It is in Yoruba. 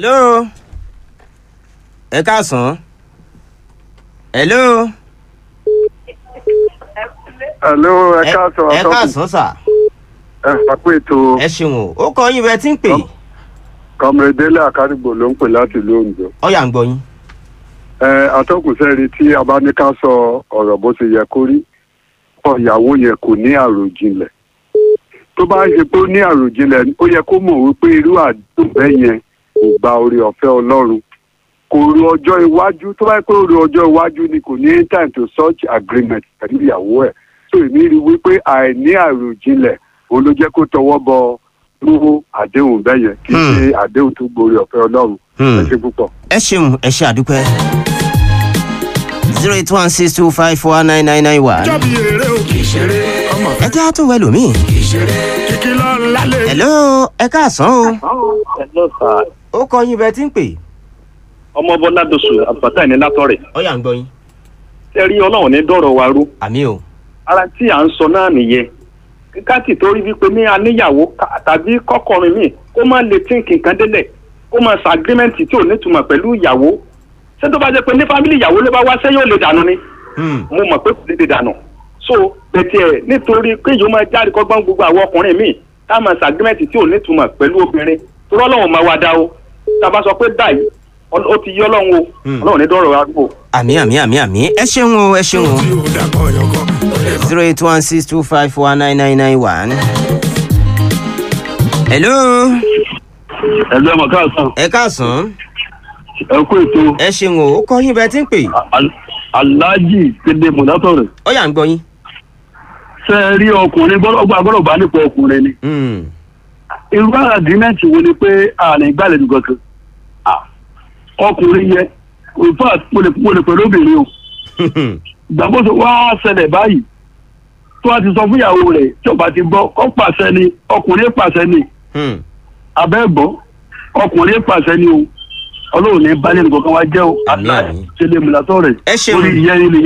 hello ẹ káàsán hello Hello, ẹ káàsán ẹ káàsán sà ẹ pàpọ̀ ètò ẹ ṣeun o ó kọ yín bẹ tí ń pè kọmọdélé àkárìgbò ló ń pè láti ìlú Oǹdó. ọyà ń gbọ́ yín. ẹ atọ́kùnsẹ́ni tí a bá ní ká sọ ọ̀rọ̀ bó ṣe yẹ kó rí ọ ìyàwó yẹn kò ní àròjinlẹ̀ tó bá ń ṣe pé ó ní àròjinlẹ̀ ó yẹ kó mọ̀ wípé irú àdúgbò bẹ́ẹ̀ yẹn kò gba orí ọ̀fẹ́ Ọlọ́run kò ro ọjọ́ iwájú tó bá yẹ pé ó ro ọjọ́ iwájú ni kò ní time to such agreement pẹ̀lú ìyàwó ẹ̀ tó èmi rí wípé àìní àròjinlẹ̀ òun ló jẹ́ kó tọwọ́ bọ irú àdéhùn bẹ́ẹ̀ yẹn kì í Hmm. ṣe àdéhùn tó gborí ọ̀fẹ́ Ọlọ́run Hmm. ẹ ṣe púpọ̀. ẹ ṣeun ẹ ṣe àdúpẹ́. zero eight one six two five four nine nine nine one. jọ́bi eré o kì í ṣeré ọmọ ẹ jẹ́ àtúnwò ẹlòmíì. kì í ṣeré kìkì lọ lálẹ́. hello ẹ káàsán o Hello sir. ó kọ yín bẹ tí ń pè ọmọ bọlá dosù àbùkátà ní látọrẹ ọyà ń gbọ́ yín. ẹ rí Ọlọ́run ní dọ̀rọ̀ wa rú àmì o ara tí à ń sọ náà nìyẹn káàtì tó rí wípé ní aníyàwó ká- tàbí kọkọrin míì kó má lè tí nǹkan délẹ̀ kó má sa agirímẹ́ǹtì tí ò nítumọ̀ pẹ̀lú ìyàwó ṣé tó bá jẹ́ pé ní fámìlì ìyàwó ló bá wá ṣé yóò lè dànù ni Hmm. mo mọ̀ pé kò lè lè dànù so bẹ̀tẹ̀ ẹ̀ nítorí pé yóò máa jáde kọ́gbọ́n gbogbo àwọn ọkùnrin míì ká máa sa agirímẹ́ǹtì tí ò nítumọ̀ pẹ̀lú obìnrin tó rọ́lọ́run máa wá dá o tá a bá sọ pé báyìí ọ- ó ti yí Ọlọ́run o Hmm. Ọlọ́run ní dọ̀rọ̀ wa rú o. àmì àmì àmì àmì ẹ ṣeun o ẹ ṣeun o tí o dàgbọ́ yọkọ. zero eight one six two five four nine nine nine one. hello ẹ̀lú ẹ̀mọ̀ káàsán ẹ káàsán ẹ kú ètò ẹ ṣeun o ó kọ yín bẹ tí ń pè aláàjì kéde mọ̀dátọ̀rẹ̀ ọyà ń gbọ́ yín. ṣe é rí ọkùnrin gbọ́dọ̀ gbọ́dọ̀ bá nípa ọkùnrin ni Hmm. irú àgírímẹ́ǹtì wo ni pé àná ìgbàlejò kankan Ah, ọkùnrin yẹ in fact mo lè mo lè pẹ̀lú obìnrin o ìgbàgbọ́sọ wá ṣẹlẹ̀ báyìí tó a ti sọ fún ìyàwó rẹ̀ tí ọba ti gbọ́ ọ pàṣẹ ni ọkùnrin pàṣẹ ni Hmm. abẹ́gbọ́ ọkùnrin pàṣẹ ni o ọlọ́run ní balẹ̀ nìkan kan wá jẹ́ o Àmín, àmín. ṣe lè múlátọ́ rẹ̀ Ẹ ṣeun. orí ìyẹn ni